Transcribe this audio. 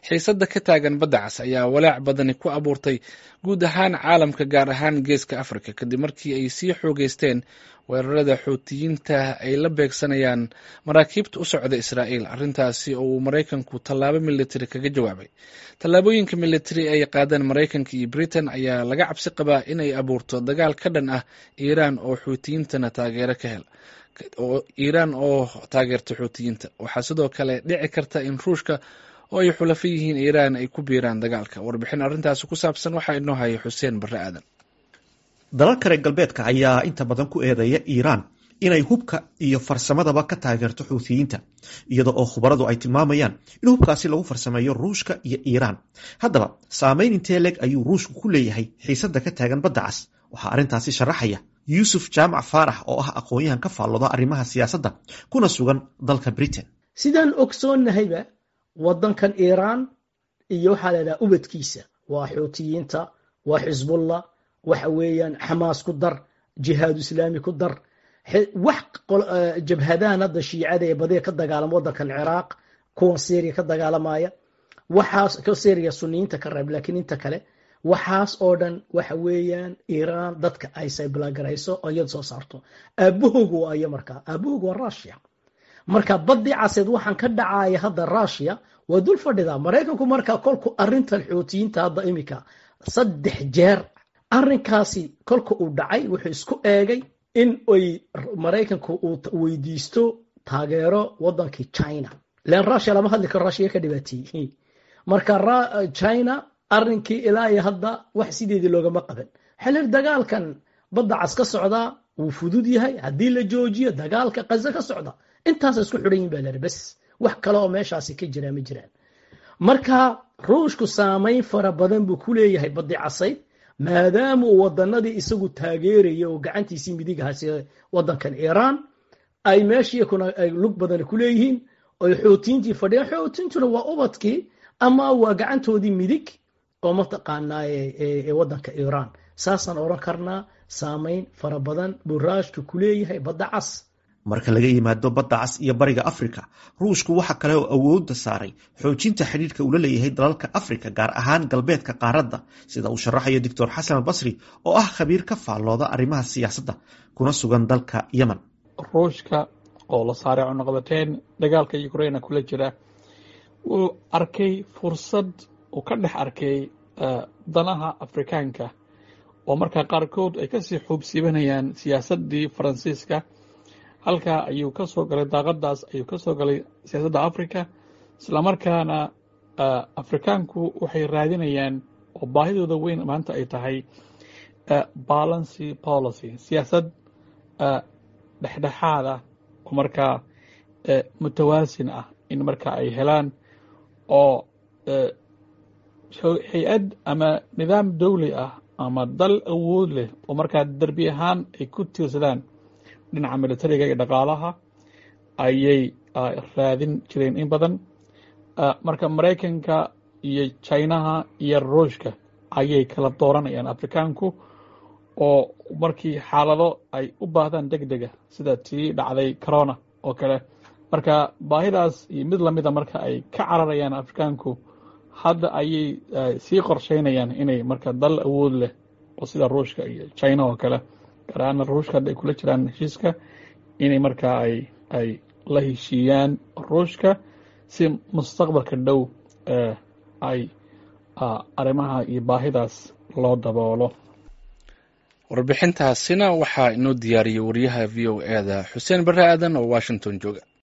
xiisadda ka taagan badda cas ayaa walaac badani ku abuurtay guud ahaan caalamka gaar ahaan geeska afrika kadib markii ay sii xoogeysteen weerarada xuutiyiinta ay la beegsanayaan maraakiibta u socda israa'iil arrintaasi oo uu maraykanku tallaabo militari kaga jawaabay tallaabooyinka militari ay qaadeen maraykanka iyo britain ayaa laga cabsi qabaa inay abuurto dagaal ka dhan ah iiraan oo xuutiyiintana taageero ka hel oo iiraan oo taageerta xuutiyiinta waxaa sidoo kale dhici karta in ruushka oo ay xulafo yihiin iiraan ay ku biiraan dagaalka warbixin arrintaasi ku saabsan waxaa inoo haya xuseen barre aadan dalalka reer galbeedka ayaa inta badan ku eedeeya iiraan inay hubka iyo farsamadaba ka taageerto xuutiyiinta iyada oo khubaradu ay tilmaamayaan in hubkaasi lagu farsameeyo ruushka iyo iiraan haddaba saameyn intee leg ayuu ruushku ku leeyahay xiisadda ka taagan badda cas waxaa arrintaasi sharaxaya yuusuf jaamac faarax oo ah aqoon-yahan ka faallooda arrimaha siyaasadda kuna sugan dalka britain sidaan ogsoonnahayba waddankan iiraan iyo waxaa la idhaha ubadkiisa waa xuutiyiinta waa xisbullah waxa weeyaan xamaas ku dar jihaadu islaami ku dar wax jabhadahan hadda shiicada ee badiga ka dagaalama waddankan ciraaq kuwan syriya ka dagaalamaya waxaas ka syriya suniyiinta ka reeb laakiin inta kale waxaas oo dhan waxa weeyaan iiraan dadka ay sayblaagarayso oo iyada soo saarto aabahoogu waa iyo markaa aabahoogu waa rushia marka badii caseed waxaan ka dhacaya hadda rushia waa dul fadhidaa maraykanku markaa kolku arintan xootiyiinta hadda imika saddex jeer arrinkaasi kolka uu dhacay wuxuu isku eegay in ay maraykanku uu weydiisto taageero wadankii china len rushia lama hadli karo rushia ka dhibaateeyey marka china arrinkii ilaa iyo hadda wax sideedii loogama qaban xelir dagaalkan badda cas ka socdaa wuu fudud yahay haddii la joojiyo dagaalka kaza ka socda intaasa isku xidhan yihin ba lari bes wax kale oo meeshaasi ka jiraa ma jiraan marka ruushku saamayn fara badan buu ku leeyahay baddi casayd maadaama uu wadanadii isagu taageeraya oo gacantiisii midigahaasi wadankan iiraan ay meeshii kuna ay lug badan ku leeyihiin oy xootiintii fadhiyaan xootiintuna waa ubadkii ama waa gacantoodii midig oo mataqaanaa ee wadanka iiraan saasaan odhan karnaa saamayn fara badan buu raashka ku leeyahay badda cas marka laga yimaado badda cas iyo bariga afrika ruushku waxa kale oo awoodda saaray xoojinta xidhiirka uu la leeyahay dalalka afrika gaar ahaan galbeedka qaaradda sida uu sharaxayo doctor xasan albasri oo ah khabiir ka faallooda arrimaha siyaasadda kuna sugan dalka yemen ruushka oo la saaray cunuqabateyn dagaalka ukraina kula jira wuu arkay fursad uu ka dhex arkay danaha afrikaanka oo markaa qaarkood ay kasii xuubsiibanayaan siyaasaddii faransiiska halkaa ayuu ka soo galay daaqadaas ayuu ka soo galay siyaasadda africa islamarkaana afrikaanku waxay raadinayaan oo baahidooda weyn maanta ay tahay balancy policy siyaasad dhexdhexaad ah oo markaa mutawaasin ah in marka ay helaan oo hay-ad ama nidaam dowli ah ama dal awood leh oo markaa derbi ahaan ay ku tiirsadaan dhinaca militariga iyo dhaqaalaha ayay raadin jireen in badan marka maraykanka iyo jinaha iyo ruushka ayay kala dooranayaan afrikaanku oo markii xaalado ay u baahdaan deg dega sida tii dhacday corona oo kale marka baahidaas iyo mid lamida marka ay ka cararayaan afrikaanku hadda ayay sii qorsheynayaan inay marka dal awood leh oo sida ruushka iyo china oo kale gaar ahaana ruushka hadda ay kula jiraan heshiiska inay markaa ay ay la heshiiyaan ruushka si mustaqbalka dhow ay arrimaha iyo baahidaas loo daboolo warbixintaasina waxaa inoo diyaariyey wariyaha v o e da xuseen barre aadan oo washington jooga